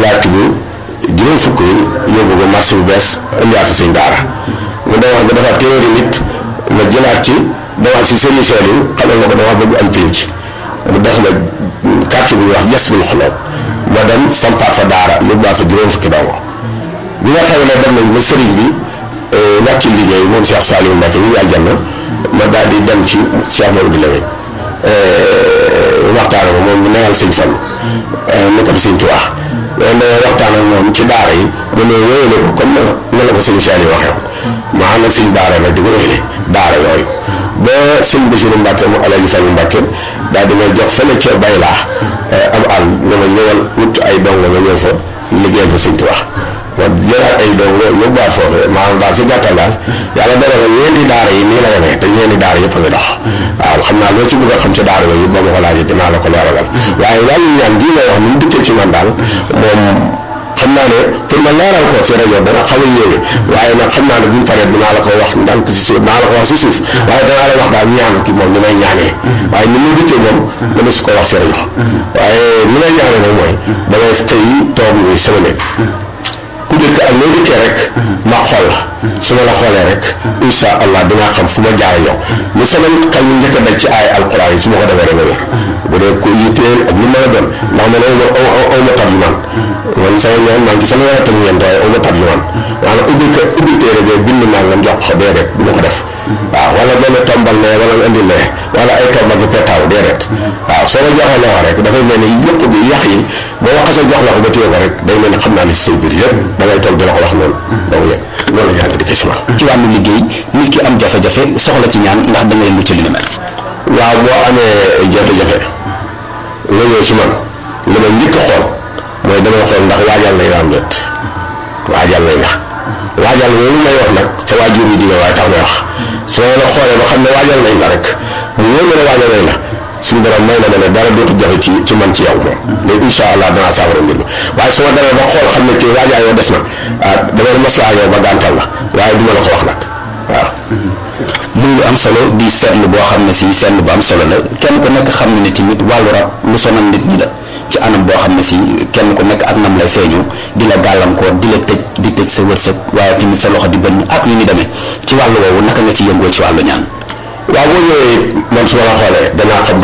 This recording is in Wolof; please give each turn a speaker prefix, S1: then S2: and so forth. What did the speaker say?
S1: laa tibb juróom fukk yóbbu ko marché bu bees indiwaat fa sëñ daara mu demaat ba dafa téeméeri nit ma jëlaat ci demaat si sëriñ Saliou xamal ma ko dama bëgg am pénc mu def ma quartier bu ñuy wax yes bul xoloo ma dem sampaat fa daara yóbbuwaat fa juróom fukki dongo bi nga xam ne dem nañ ba sëriñ bi wàcc liggéey moom Cheikh Saliou Mbacke ñu àjjana ma daal di dem ci Cheikh Maodo Lewe waxtaan ak moom mu neyal sëñ Fall ne ko fi sëñ Tuubaa loolu da waxtaan ak moom ci daara yi mu ne wéyale ko comme na la ko sëñ Saliou waxee woon ma ànd ak sëñ Baara nag di ko wéyale daara yooyu ba sëñ Bassirou Mbacke mu Alaaji Fallu Mbacke daal di may jox fële ca Baylaa am àll ne ma ñëwal wut ay dongo nga ñëw fa liggéeyal fa sëñ Tuubaa ma jëlaat ay dongo yóbbuwaat foofu maanaam daal si gàttal daal yàlla dara na ñeenti daara yi nii la demee te ñeenti daara yëpp a ngi dox waaw xam naa loo ci bëgg a xam ci daara yooyu ba ma ko laajee dinaa la ko leeralal waaye wàllu ñaan gii nga wax ni mu dikkee ci man daal moom xam naa ne pour ma leeral ko ci rajo dana xaw a yéeme waaye nag xam naa ne buñ paree dinaa la ko wax ndànk si suuf dinaa la ko wax si suuf waaye danaa la wax daal ñaan ki moom ni may ñaanee waaye ni mu dikkee moom dama si ko wax si rajo waaye ni may ñaanee nag mooy damay xëy toog muy sama nekk ku dëkk ak loo dëkkee rek ma xool la su ma la xoolee rek insha allah dinaa xam fu ma jaar yow lu sama xel ñu njëkk a daj ci ay alquran yi su ma ko defee rek nga wér bu dee ko yitteel ak lu mën a doon ndax man aw ma aw ma tab yu man man sama ñaan maa ngi ci fanweer ak ñeent waaye aw ma tab yu man maanaam ubbi ko ubbi téere bee bind naa nga jox ko déedéet du ma ko def waaw wala benn tombal ne wala nga indi ne wala ay tombal ki petaaw déedéet waaw soo ma joxee loxo rek dafay mel ni yëpp gi yax yi boo ma xasee jox la ko ba téye ko rek day mel ni xam naa li si say biir yëpp da ngay toog di la ko wax noonu doo yëg loolu yàlla di ko si man
S2: ci wàllu liggéey nit ki am jafe-jafe soxla ci ñaan ndax da ngay mucc li ni mel.
S1: waaw boo amee jafe-jafe nga ñëw ci man li ma njëkk a xool mooy dama xool ndax waajal nañ la am déet waajal nañ la waajal loolu may wax nag sa waajur yi jigéen waaye tax may wax su ma la xoolee ba xam ne waajal nañ la rek mu wóor ma ne waajal nañ la suñu borom may na ma ne dara dootu jafe ci ci man ci yow moom mais incha allah danaa saafara mbir mi waaye su ma demee ba xool xam ne kii waajaa yow des na ah damay maslaa yow ba gàntal la waaye duma la ko wax nag waaw
S2: muy lu am solo di seetlu boo xam ne si seetlu bu am solo la kenn ku nekk xam ne ne tamit wàllu rab lu sonal nit ñi la ci anam boo xam ne si kenn ku nekk ak nam lay feeñu di la gàllankoor di la tëj di tëj sa wërsëg waaye tamit sa loxo di bënn ak yu ni demee ci wàllu woowu naka nga ci yëngoo ci wàllu ñaan
S1: waaw boo ñëwee man su ma la xoolee danaa xam